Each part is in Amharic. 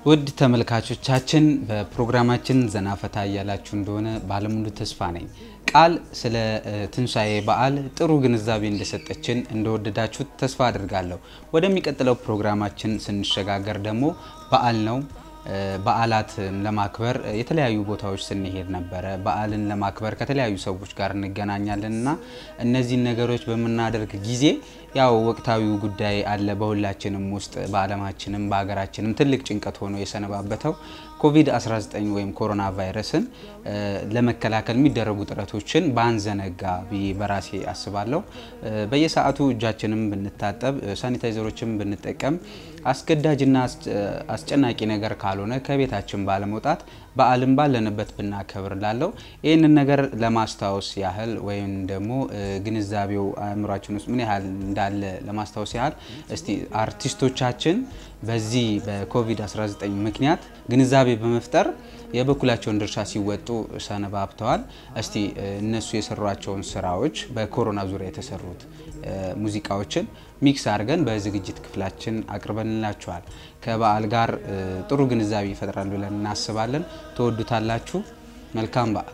ውድ ተመልካቾቻችን በፕሮግራማችን ዘና ፈታ እያላችሁ እንደሆነ ባለሙሉ ተስፋ ነኝ። ቃል ስለ ትንሣኤ በዓል ጥሩ ግንዛቤ እንደሰጠችን እንደወደዳችሁት ተስፋ አድርጋለሁ። ወደሚቀጥለው ፕሮግራማችን ስንሸጋገር ደግሞ በዓል ነው። በዓላት ለማክበር የተለያዩ ቦታዎች ስንሄድ ነበረ። በዓልን ለማክበር ከተለያዩ ሰዎች ጋር እንገናኛለን እና እነዚህን ነገሮች በምናደርግ ጊዜ ያው ወቅታዊው ጉዳይ አለ በሁላችንም ውስጥ በዓለማችንም በሀገራችንም ትልቅ ጭንቀት ሆኖ የሰነባበተው ኮቪድ-19 ወይም ኮሮና ቫይረስን ለመከላከል የሚደረጉ ጥረቶችን ባንዘነጋ ብዬ በራሴ አስባለሁ። በየሰዓቱ እጃችንም ብንታጠብ፣ ሳኒታይዘሮችን ብንጠቀም፣ አስገዳጅና አስጨናቂ ነገር ካልሆነ ከቤታችን ባለመውጣት በዓልን ባለንበት ብናከብር ላለው ይህንን ነገር ለማስታወስ ያህል ወይም ደግሞ ግንዛቤው አእምሯችን ውስጥ ምን ያህል እንዳለ ለማስታወስ ያህል እስቲ አርቲስቶቻችን በዚህ በኮቪድ-19 ምክንያት ግንዛቤ በመፍጠር የበኩላቸውን ድርሻ ሲወጡ ሰነባብተዋል። እስቲ እነሱ የሰሯቸውን ስራዎች በኮሮና ዙሪያ የተሰሩት ሙዚቃዎችን ሚክስ አድርገን በዝግጅት ክፍላችን አቅርበንላችኋል። ከበዓል ጋር ጥሩ ግንዛቤ ይፈጥራል ብለን እናስባለን። ትወዱታላችሁ። መልካም በዓል።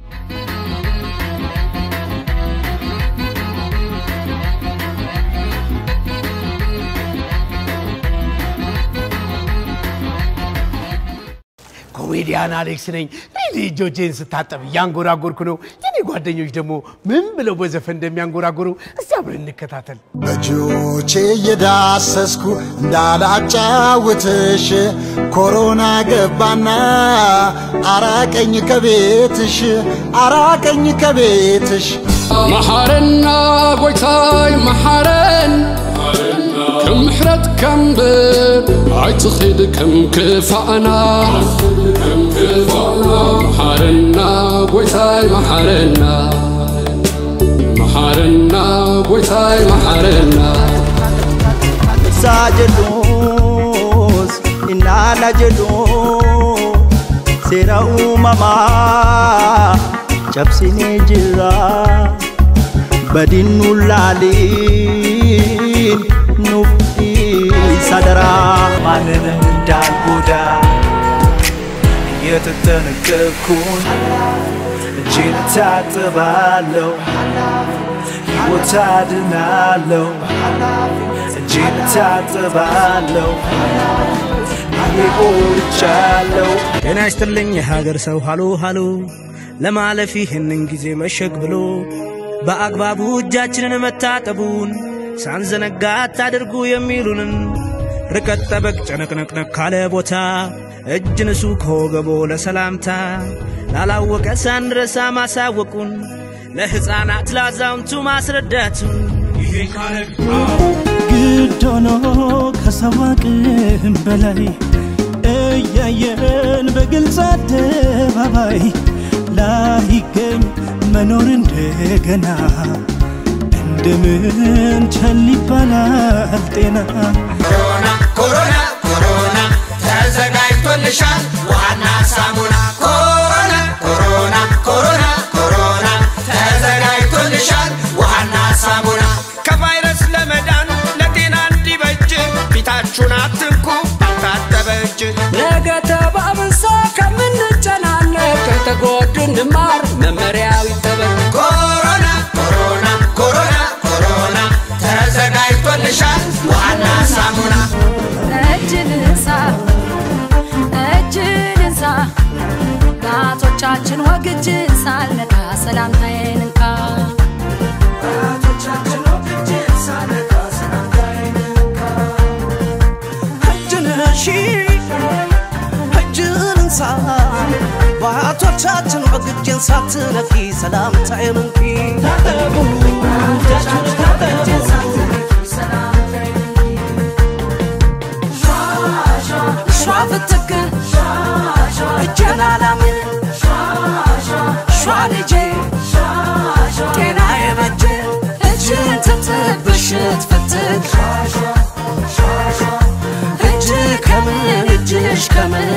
ኮሜዲያን አሌክስ ነኝ። ሪሊ እጆቼን ስታጠብ እያንጎራጎርኩ ነው። የኔ ጓደኞች ደግሞ ምን ብለው በዘፈን እንደሚያንጎራጎሩ እስቲ አብረን እንከታተል። በእጆቼ እየዳሰስኩ እንዳላጫውትሽ ኮሮና ገባና አራቀኝ ከቤትሽ አራቀኝ ከቤትሽ መሓረና ጎይታይ መሓረን ከም ምሕረት ከምብር ኣይትኽድ ከም ክፋእና መሓረና ጎይታይ መሓረና መሓረና ጎይታይ መሓረና Saa jedhuus innaana jedhu seera uumamaa cabsinee jira badin nu laaliin nuuf dhiisa daraa ማንንም እንዳልጎዳ እየተጠነቀቅኩን እጄን ታጥባለሁ ሕይወት አድናለሁ እጄን ታጥባለሁ እየቆርጫለሁ ጤና ይስጥልኝ የሀገር ሰው ሃሎ ሃሎ ለማለፍ ይህንን ጊዜ መሸግ ብሎ በአግባቡ እጃችንን መታጠቡን ሳንዘነጋ አታድርጉ የሚሉንን ርቀት ጠበቅ ጨነቅነቅነቅ ካለ ቦታ እጅ ንሱ ከወገቦ ለሰላምታ ላላወቀ ሳንረሳ ማሳወቁን ለሕፃናት ላዛውንቱ ማስረዳቱን ይሄ ካለ ግድ ሆኖ ከሰው አቅም በላይ እያየን በግልጽ አደባባይ ላይገኝ መኖር እንደገና እንደምን ቸል ይባላል ጤና ኮሮና ኮሮና ኮሮና ተዘጋጅቶልሻል ውሃና ሳሙና ኮሮና ኮሮና ኮሮና ኮሮና ተዘጋጅቶልሻል ውሃና ሳሙና ከቫይረስ ለመዳን ለጤና እንዲበጅ ፊታችሁን አትንኩ ባልታጠበ እጅ ነገ ተባብሶ ከምንጨናነቅ ከተጎዱ እንማር መመሪያው ይጠበቅ ኮሮና ኮሮና ኮሮና ኮሮና ተዘጋጅቶልሻል ውሃና ሳሙና እጅን እንሳ እጅን እንሳ ጣቶቻችን ወግጅን ሳልነካ ሰላምታዬን እንካ እጅን እሺ እጅን እንሳ በአቶቻችን ወግጅን ሳትነኪ ሰላምታዬን እንኪ ታጠቡ እጃችሁን ታጠቡ ሿ ፍትክ እጄን አላምን ሿ ልጄ ጤና የበጀ እጅን ትጥብ ብሽት ፍትክ እጅ ከምን እጅሽ ከምን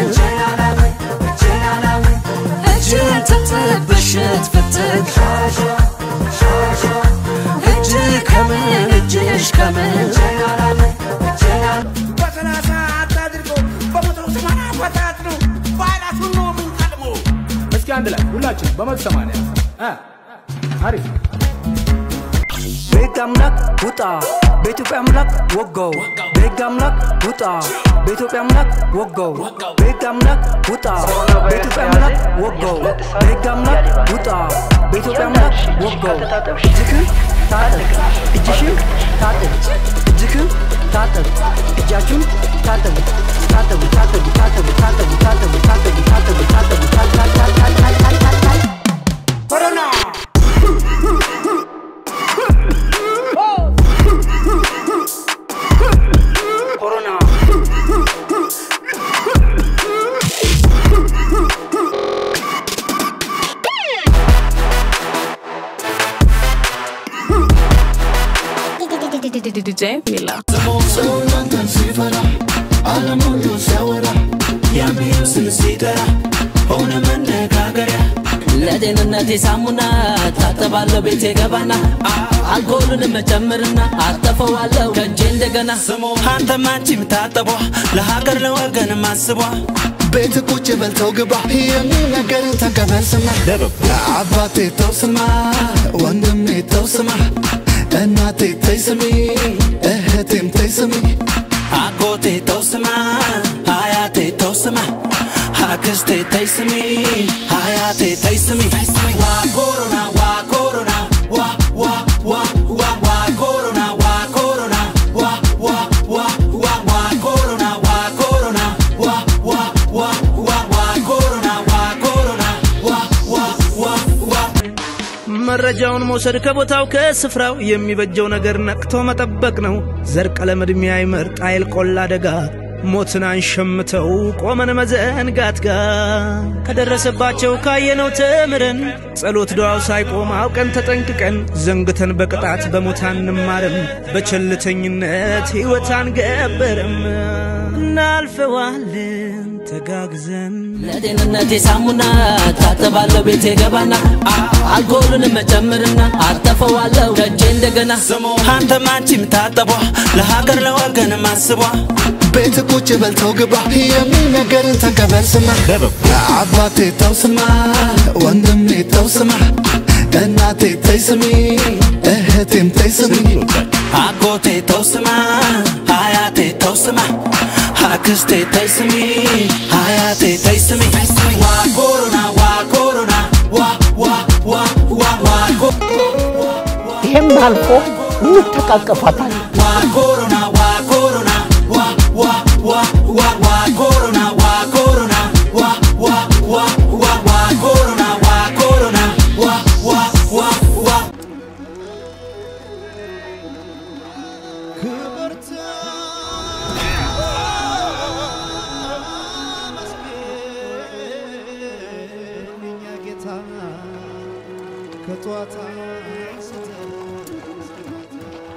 እጅን ትጥብ ብሽት ፍትክ እጅ ከምን እጅሽ ከምን በሰላሳ አታድርገው በመቶ ሰማንያ አንድ ላይ ሁላችን በመቶ ሰማንያ እ አሪፍ በሕግ አምላክ ውጣ በኢትዮጵያ አምላክ ወጋው በሕግ አምላክ ውጣ በኢትዮጵያ አምላክ ወጋው በሕግ አምላክ ውጣ በኢትዮጵያ አምላክ ወጋው በሕግ አምላክ ውጣ በኢትዮጵያ አምላክ ወጋው እጅክን ታጠቅ እጅሽን ታጠቅ እጅክን ታጠቅ እጃችሁን ታጠቡ ታጠቡ ታጠቡ ታጠቡ ታጠቡ ታጠቡ ታጠቡ ታጠቡ ታጠቡ ታጠቡ ኮሮና ኮሮና DJ Mila. ሰውናንተን ሲፈራ ዓለም ሁሉ ሲያወራ የሚለው ስም ሲጠራ ሆነ መነጋገሪያ ለጤንነቴ ሳሙና ታጠባለሁ ቤቴ ገባና አልኮሉን መጨምርና አጠፈዋለሁ ከእጄ እንደገና አንተም አንቺም ታጠቧ ለሀገር ለወገን ማስቧ ቤት ቁጭ በልተው ግባ የሚነገርን ተቀበል ስማ አባቴ ተው ስማ ወንድሜ ተው ስማ እናቴ ተይ ስሚ እህቴም ተይ ስሚ አጎቴ ተው ስማ አያቴ ተው ስማ አክስቴ ተይ ስሚ አያቴ ተይ ስሚ ዋ ኮሮና ዋ ኮሮና ዋ ዋ ዋ ዋ ዋ ኮሮና ዋ ኮሮና ዋ ዋ ዋ ዋ ዋ ኮሮና ዋ ኮሮና ዋ ዋ ዋ ዋ ዋ ኮሮና ዋ ኮሮና ዋ ዋ ዋ ዋ መረጃውን መውሰድ ከቦታው ከስፍራው የሚበጀው ነገር ነቅቶ መጠበቅ ነው። ዘር ቀለም ዕድሜ አይመርጥ አይል ቆላ አደጋ ሞትን አንሸምተው ቆመን መዘንጋት ጋር ከደረሰባቸው ካየነው ተምረን ጸሎት ዱዓው ሳይቆም አውቀን ተጠንቅቀን ዘንግተን በቅጣት በሞት አንማርም በቸልተኝነት ሕይወት አንገበርም እናልፈዋለን ተጋግዘን ለጤንነቴ ሳሙና ታጠባለሁ ቤቴ ገባና አልኮሉን መጨምርና አጠፈዋለሁ ከእጄ እንደገና አንተም አንቺም ታጠቧ ለሀገር ለወገን ማስቧ ቤት ቁጭ በልተው ግባ የሚነገርን ተቀበል ስማ አባቴ ተው ስማ ወንድሜ ተው ስማ እናቴ ተይ ስሚ እህቴም ተይ ስሚ አጎቴ ተው ስማ አያቴ ተው ስማ አክስቴ ተይ ስሚ አያቴ ተይ ስሚ ዋ ኮሮና ዋ ኮሮና ዋ ዋ ዋ ዋ ዋ ይሄም አልፎ እንተቃቀፋታለን። ዋ ኮሮና ዋ ኮሮና ዋ ዋ ዋ ዋ ዋ ኮሮና ዋ ኮሮና ዋ ዋ ዋ ዋ ዋ ኮሮና ዋ ኮሮና ዋ ዋ ዋ ዋ ከጧት አንስተን